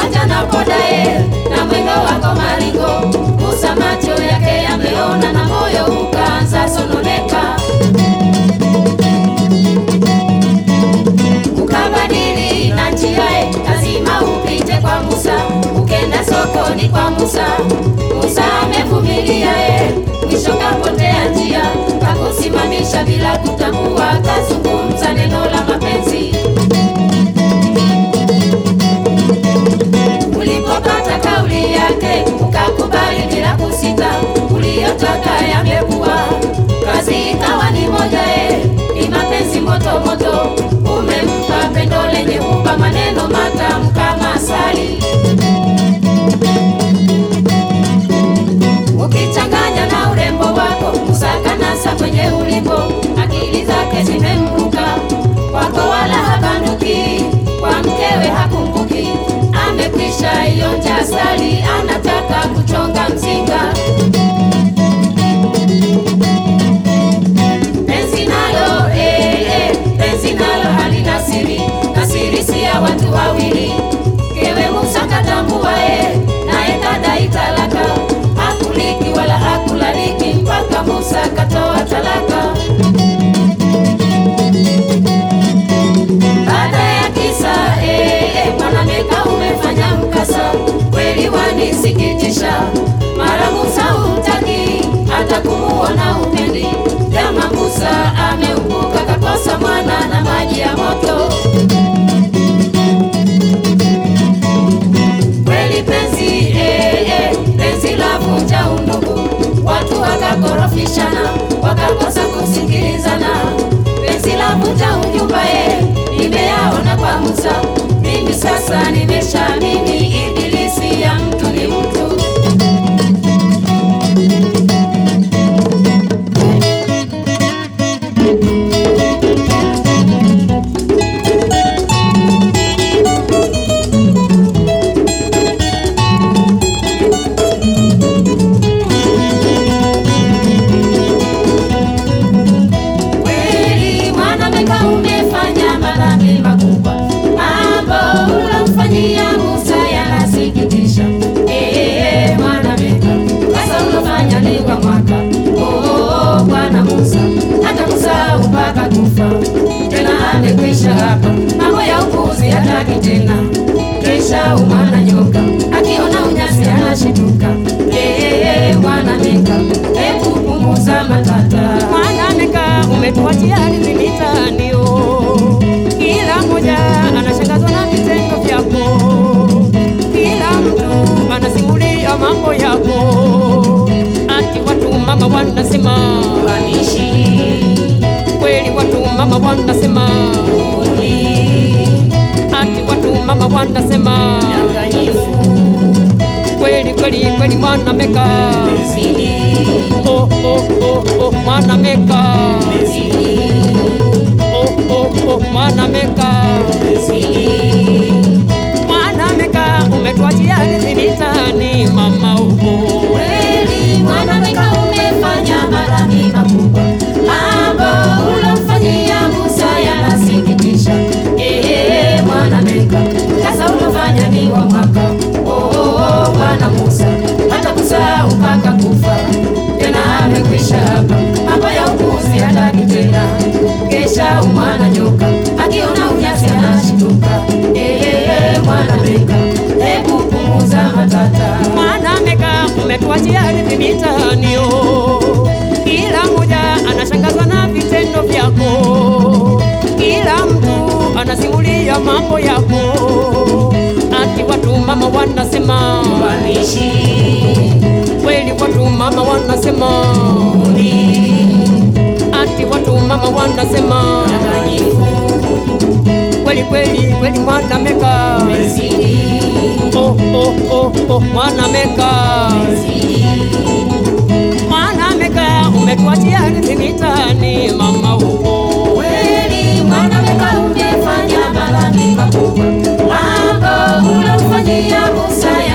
pamoja na podae na mwendo wako maringo, Musa macho yake yameona na moyo ukaanza sononeka. Ukabadili na njiae, lazima upite kwa Musa, ukenda sokoni kwa Musa. Musa amevumilia e, mwisho kapotea njia, kakusimamisha bila kutambua, kazungumza neno la mapenzi. Ulipopata kauli yake ukakubali bila kusita, uliyotaka yamekuwa, kazi ikawa ni moja e, ni mapenzi moto moto. Umempa pendo lenye upa maneno matamu kama asali, ukichanganya na urembo wako Musa kanasa kwenye ulimbo, akili zake zimemruka kwako, wala habanduki kwa mkewe hakumbuki, amekwisha ionja asali, anataka kuchonga mzinga. Penzi nalo eh, eh, penzi nalo halina siri, na siri si ya watu wawili. Mkewe Musa katambua eh, naye kadai talaka, hakuliki wala hakulaliki mpaka Musa katoa talaka. Baada ya kisa eh, eh, mwanameka umefanya mkasa, kweli wanisikitisha. Mara Musa hutaki hata kumuona upendi, jama Musa ameumbuka kakosa mwana na maji ya moto. Kweli penzi eh, eh, penzi la vunja undugu, watu wakakorofishana wakakosa kusikilizana. Penzi la vunja unyumba eh, nimeyaona kwa Musa, mimi sasa nimeshaamini ibilisi ya mtu ni mtu. Kweli mwanameka umefanya madhambi makubwa, mambo ulomfanyia Musa yanasikitisha. Eh, mwanameka sasa ulofanya ni kwa mwaka. Oh, oh, oh, Bwana Musa hata kusahau mpaka kufa, tena amekwisha hapa, mambo ya upuzi hataki tena. Kisha umwana nyoka akiona unyasi anashituka. Eh, mwanameka hebu punguza matata Mwanameka umetuachia ardhi mitandio, kila mmoja anashangazwa na vitendo vyako, kila mtu anasimulia mambo yako, ati watu mama wanasema Wanishi kweli, watu mama wanasema ati watu mama wanasema danganyifu kweli kweli kweli, Mwanameka zidi oh, oh, oh, oh, Mwanameka zidi oh, oh, oh, Mwanameka zidi Mwanameka umetuachia ardhi mitaani, mama uko kweli mwanameka umefanya madhambi makubwa, mambo ulomfanyia Musa yanasikitisha. Eh, mwanameka sasa ulofanya ni wa mwaka. Oh, oh, oh, Bwana Musa hata kusahau mpaka kufa, tena amekwisha hapa, mambo ya upuzi hataki tena. Kesha umwana nyoka akiona unyasi anashituka. Eh, mwanameka hebu punguza matata Mwanameka umetuachia ardhi mitaani, oh. kila mmoja anashangazwa na vitendo vyako, kila mtu anasimulia mambo yako, ati watu mama wanasema wanishi kweli, watu mama wanasema ati watu mama wanasema danganyifu kweli kweli kweli, Mwanameka zidi oh, oh, oh, oh, Mwanameka zidi Mwanameka umetuachia ardhi mitaani, mama uko kweli mwanameka umefanya madhambi makubwa, mambo ulomfanyia Musa